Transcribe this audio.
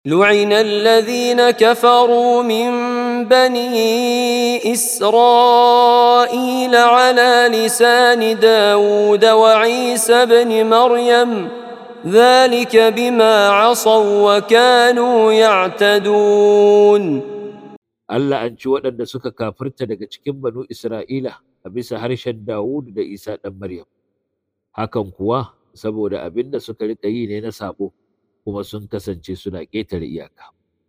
لعن الذين كفروا من بني إسرائيل على لسان داود وعيسى بن مريم ذلك بما عصوا وكانوا يعتدون Allah an ci waɗanda suka kafirta daga cikin banu Isra'ila a bisa harshen Dawud da Isa ɗan Maryam. Hakan kuwa saboda abin da suka riƙa yi ne na saɓo, kuma sun kasance suna ƙetare iyaka.